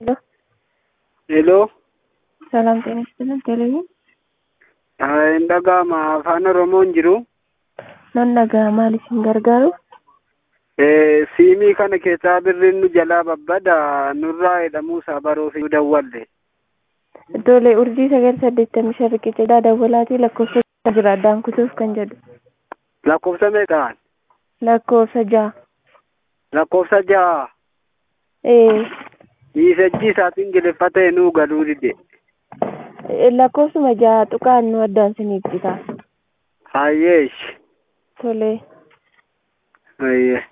ሄሎ ሰላም ጤና ይስጥልን። ቴሌቪዥን hin dhaga'ama afaan oromoon jiru nan dhaga'a maal isin gargaaru siimii kana keessaa birriin nu jalaa babbada nurraa jedhamuusaa baruuf dawwalle iddoolee urjii sagal saddeettamii shan riqicha dawwalaatii lakkoofsa jira addaan kutuuf kan jedhu lakkoofsa meeqaan lakkoofsa ja'a lakkoofsa ja'a ee miisajjii isaatiin ingiliffaa nuu galuu dide lakkoofsuma ja'a tuqaan nu addaan siniif cita hayyeesh tolee hayye